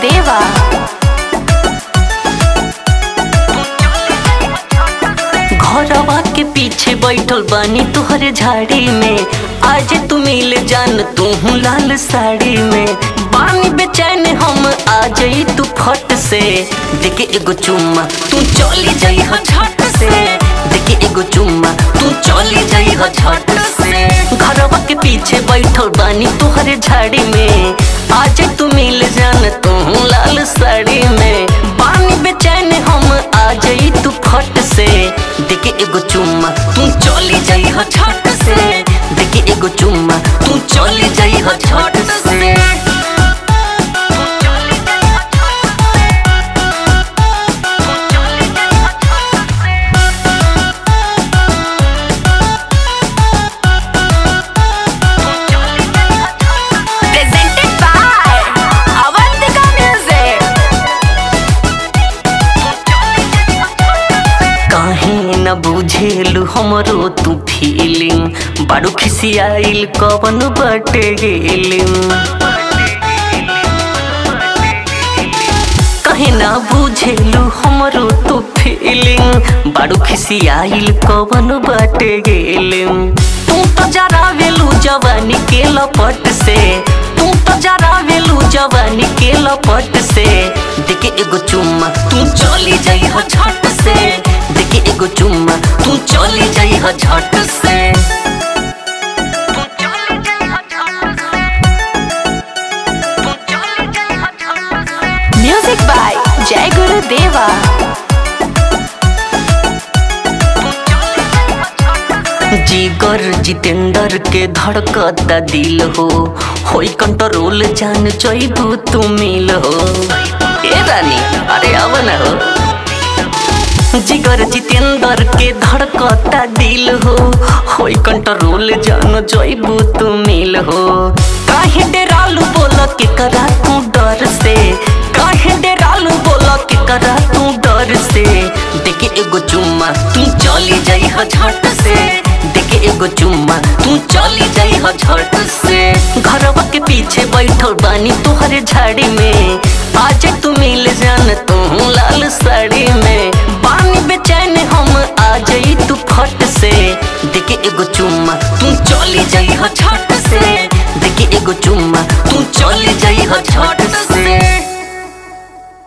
गुरुदेवा घरवा के पीछे बैठल बानी तुहरे झाड़ी में आज तू मिल जान तू लाल साड़ी में बानी बेचैन हम आ जाई तू फट से देखे एगो चुम्मा तू चली जाई हो झट से देखे एगो चुम्मा तू चली जाई हो झट से घरवा के पीछे बैठल बानी तुहरे झाड़ी में आज तू मिल जान तू लाल साड़ी में बानी बेचैन हम आ जाई तू फट से देखे एगो चुम्मा तू चली जाई हो झट से देखे एगो चुम्मा तू चली जाई हो झट से presented by Avantika Music. काहे न बुझेलु हमरो तू फीलिंग बारू खिसियाइल कवन बटे गेलिंग कहे ना बुझेलु हमरो तू फीलिंग बारू खिसियाइल कवन बाटे गेलिम तू तो जरा वेलू जवानी के लपट से तू तो जरा वेलू जवानी के लपट से देखे एगो चुम्मा तू चली जाई हो झट से देखे एगो चुम्मा तू चली जाई हो झट से Music by Jai Gurudeva. जिगर जितेंद्र के धड़कता दिल हो होई कंट्रोल जान चैबू तू मिल हो ए रानी अरे आव ना हो जिगर जितेंद्र के धड़कता दिल हो होई कंट्रोल जान चैबू तू मिल हो काहे डेरालू बोल के करा तू डर से काहे डेरालू बोल के करा तू डर से देखे एगो चुम्मा तू चली जाई हो झट से देखे एगो चुम्मा तू चली जाई हो झट से घरवा के पीछे बैठल बानी तुहरे झाड़ी में आज तू मिल जान तू लाल साड़ी में बानी बेचैन हम आ जाई तू फट से देखे एगो चुम्मा तू चली जाई हो झट